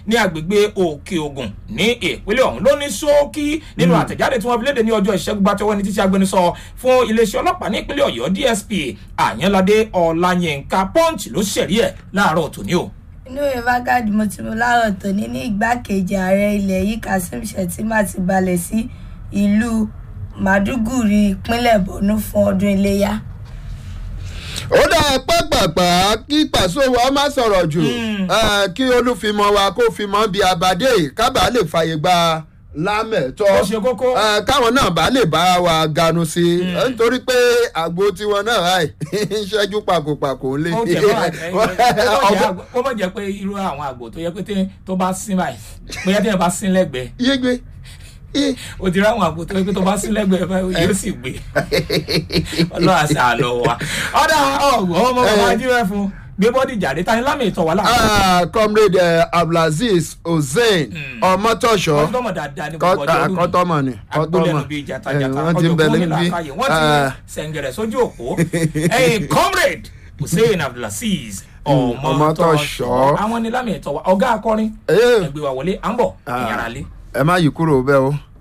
ní agbègbè òkè ògùn ní ìpínlẹ̀ ọ̀hún ló ní ṣókí nínú àtẹ̀jáde tí wọ́n fi léde ní ọjọ́ ìṣẹ́gun gbàtẹ́wọ́ ní títí agbẹnusọ fún iléeṣẹ́ ọlọ́pàá ní ìpínlẹ̀ ọ̀yọ́ dsp àyànládé ọ̀làyínká punch ló ṣẹ̀rí ẹ̀ láàárọ̀ tòní o inú ìwé Vanguard mo ti mú láàárọ̀ tòní ní igbákejì ààrẹ ilẹ̀ yìí kazeem shettima ti balẹ̀ sí ìlú màdúgùrí ìpínlẹ̀ borno fún ọdún iléyà. ó dá pàpàpà kí pàṣẹ wa má sọ̀rọ̀ jù eh, kí olúfimọ́ wa kó fimọ́ bí abadé kábà lè fàyè gba lámẹ̀tọ́ Ó ṣe kókó. Eh, káwọn náà bá lè bá wa ganu sí i Eh, nítorí pé àgbo tiwọn náà ráì ń ṣẹ́jú pàkópàkó lé. ó jẹ bá ẹ ó mọ̀ jẹ́ pé irú àwọn àgbò tó yẹ pé tí- tó bá sín báyìí bóyá tí yẹn bá sín lẹ́gbẹ̀ẹ́ yégbé yé. o ti rí àwọn àgbò tó yẹ pé tó bá sín lẹ́gbẹ̀ẹ́ báyìí yóò sì gbé ọlọ́run àṣà àlọ́ wa ọ̀dà ọ̀gbọ́n ọmọ bàbá ajíwẹ̀ fún gbé bọ́dì jáde tani lámì ìtọ̀ wà láàrin Ah, comrade eh, abdulaziz hussein ọmọtọ̀ṣọ́ ọdún tọmọ dáadáa ní gbogbo ọjọ́ ọdún kọ́tọ́mọ̀ ni agbólẹ́nu bíi jatajata wọ́n ti ń ọjọ́ bẹ gómìnà níbí àkàyè wọ́n ti sẹ̀ǹgẹ̀rẹ̀ sójú òpó ẹ̀yìn comrade hussein abdulaziz ọmọtọ̀ṣọ́ Ọmọtọ́ṣọ́. àwọn ni lámì ìtọ̀ wa ọ̀gá akọrin Eh. ẹgbẹ́ wa wọlé à ń bọ̀ ìyàrá lé. ẹ má yí kúrò bẹ́ẹ̀ o.